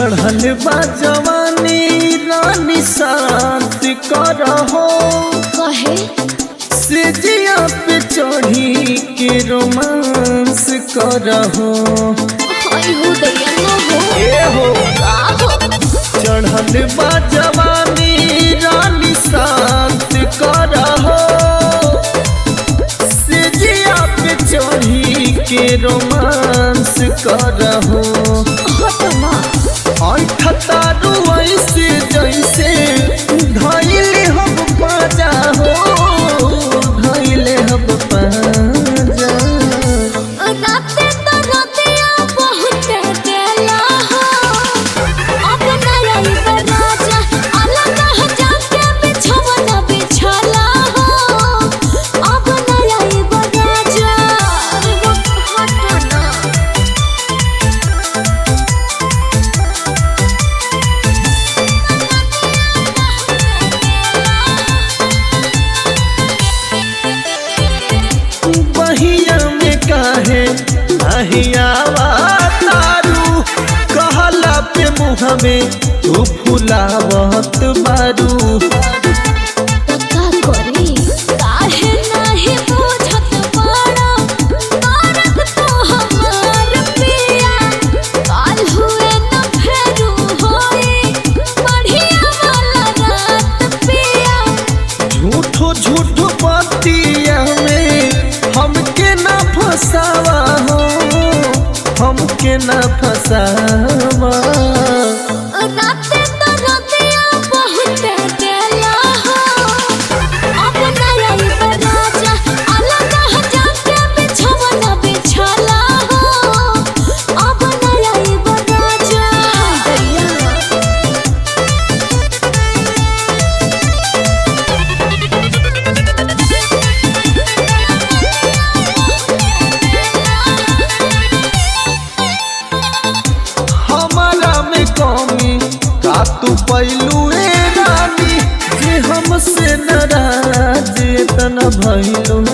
चढ़ल बा जवानी रानी शांत करहो कहे सिजिया पे चढ़ी के रोमांस करहो हाय हो दैया न हो ए हो आहो चढ़ल बा जवानी रानी शांत करहो सिजिया पे चढ़ी के रोमांस करहो हटना अंठतारू ऐसे जैसे धैले हम पाजा हो धैले हम पाजा राते तो रतिया बहुत देला हो अब नई राजा अलग हो जाके बिछवना बिछला हो अब नई राजा हटना बहिया में काहे अहियावा तारू कहला पे मुँह में तू फुलावत बारू का करी काहे नाही बुझत बाड़ा मारत तो हमार पिया काल हुए न फेरू होई बढ़िया वाला रात पिया झूठो झूठो पतिया में हमके ना फसावा हो हमके ना फसावा राते तो रतिया बहुत देला हो अब नई राजा अलग हो जाके बिछवना बिछला हो अब नई राजा दैया हमारा में कमी का तू पैलू ए रानी जे हमसे नाराज इतना भइलू